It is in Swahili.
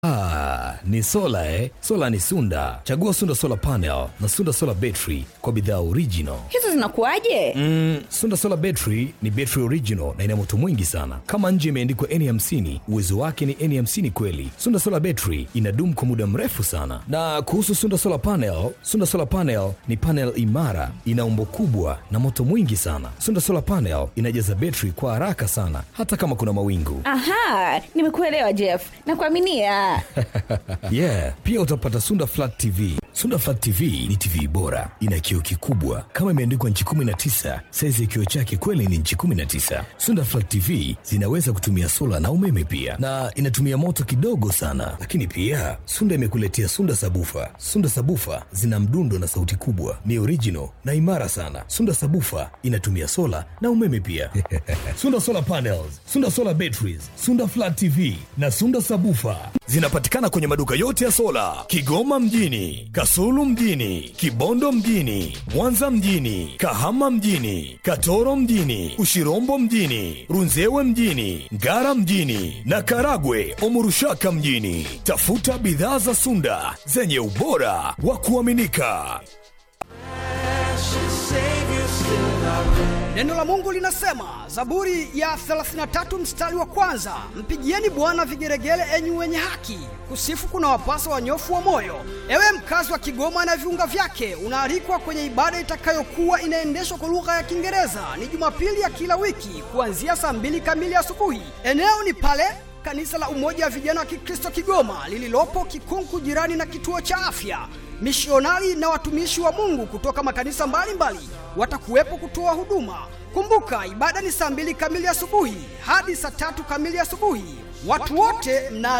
Ah, ni sola eh? Sola ni Sunda. Chagua Sunda Solar Panel na Sunda Solar Battery kwa bidhaa original. hizo zinakuwaje Mm, Sunda Solar Battery ni battery original na ina moto mwingi sana. Kama nje imeandikwa N50, uwezo wake ni N50 kweli. Sunda Solar Battery inadumu kwa muda mrefu sana. Na kuhusu Sunda Solar Panel, Sunda Solar Panel ni panel imara, ina umbo kubwa na moto mwingi sana. Sunda Solar Panel inajaza battery kwa haraka sana hata kama kuna mawingu. aha nimekuelewa jeff nakuaminia yeah pia utapata sunda flat tv sunda flat tv ni tv bora ina kioo kikubwa kama imeandikwa nchi 19 saizi ya kioo chake kweli ni nchi 19 sunda flat tv zinaweza kutumia sola na umeme pia na inatumia moto kidogo sana lakini pia sunda imekuletea sunda sabufa sunda sabufa zina mdundo na sauti kubwa ni original na imara sana sunda sabufa inatumia sola na umeme pia sunda solar panels sunda solar batteries sunda flat tv na sunda sabufa zinapatikana kwenye maduka yote ya sola kigoma mjini kasulu mjini kibondo mjini mwanza mjini kahama mjini katoro mjini ushirombo mjini runzewe mjini ngara mjini na karagwe omurushaka mjini tafuta bidhaa za sunda zenye ubora wa kuaminika Neno la Mungu linasema, Zaburi ya 33 mstari wa kwanza, mpigieni Bwana vigeregere, enyi wenye haki, kusifu kuna wapasa wanyofu wa moyo. Ewe mkazi wa Kigoma na viunga vyake, unaalikwa kwenye ibada itakayokuwa inaendeshwa kwa lugha ya Kiingereza. Ni Jumapili ya kila wiki kuanzia saa mbili kamili asubuhi. Eneo ni pale kanisa la Umoja wa Vijana wa Kikristo Kigoma lililopo Kikunku, jirani na kituo cha afya. Mishionari na watumishi wa Mungu kutoka makanisa mbalimbali watakuwepo kutoa huduma. Kumbuka, ibada ni saa mbili kamili asubuhi hadi saa tatu kamili asubuhi. Watu wote mna